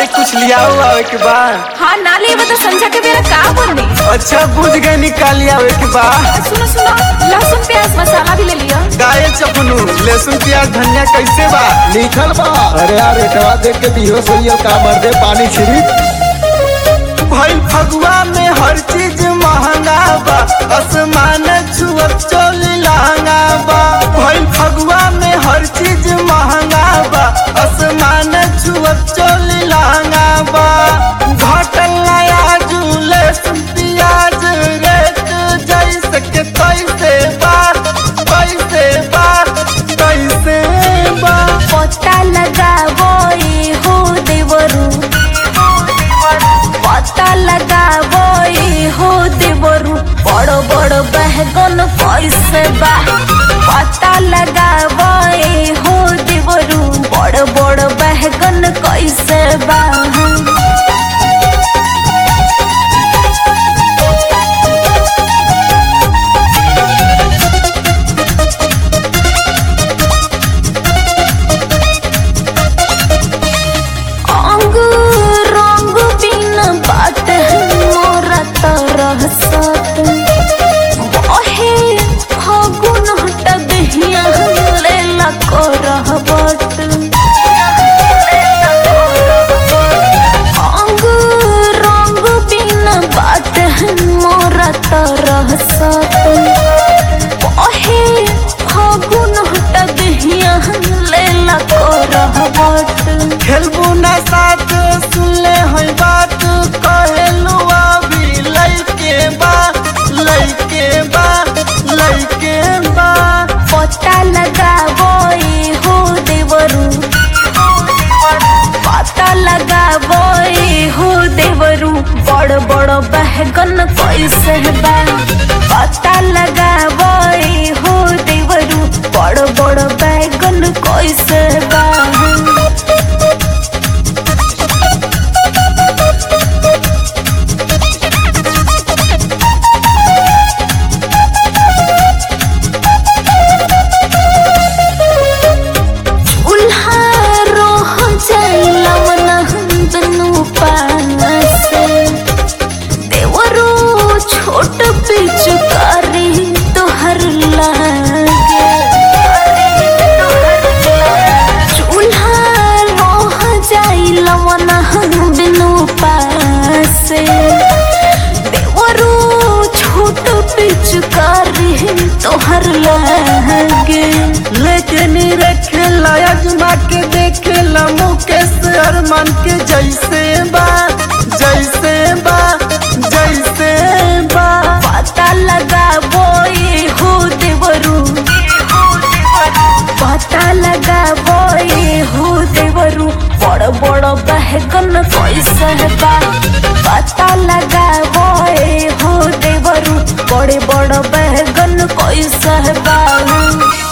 अरे कुछ लियाओ आवे के बा हाँ ना लेबे तो संझा के बेरा का बनी अच्छा बुझ गए निकाल आवे के बा सुनो सुनो लहसुन प्याज मसाला भी ले लियो गाये चपनू लहसुन प्याज धनिया कैसे बा लिखल बा अरे यार रेटवा देख के दिहो सही का मर्दे पानी छिड़क भाई फगुआ में हर चीज महंगा बा आसमान छुअत चोली लहंगा बा भाई फगुआ में हर चीज महंगा बा आसमान छुअत चोली लहंगा बा घटल नया झूले प्याज रेट जैसे के कैसे बा कैसे बा कैसे बा पता लगावो ए हो देवरू पता लगावो ए हो देवरू बड़ बड़ बहगन कैसे बा पता लगावो ए हो देवरू बड़ बड़ बहगन कैसे बा अंग रंग बिन बात मोरा तरह सत बहे फागुन हट दहिया लेला करह बट अंग रंग बिन बात मोरा तरह सत बहे फागुन हट दहिया लेला करह बट खेलबू ना साथ सुनले है बात कहेलू अभी लइके बा लइके बा लइके बा पता लगावो ए हो देवरू पता लगावो ए हो देवरू बड़ बड़ बहगन कैसे बा पता लगावो ए हो देवरू बड़ बड़ बैगन कैसे बा उल्हा रोह जलवन दुनु पासे देवरो छोट पिचकारी तोहर लागे चूल्हा रोह जलवन दुनु पासे देवरो छोट पिचकारी तोहर लागे लेकिन रखे अजमा के देखे ला मुकेश अरमान के जैसे बा जैसे बा जैसे बा पता लगावो ए हो देवरू पता लगावो ए हो देवरू बड़ बड़ बहगन कैसे बा पता लगावो ए हो देवरू बड़े बड़ बहगन कैसे बा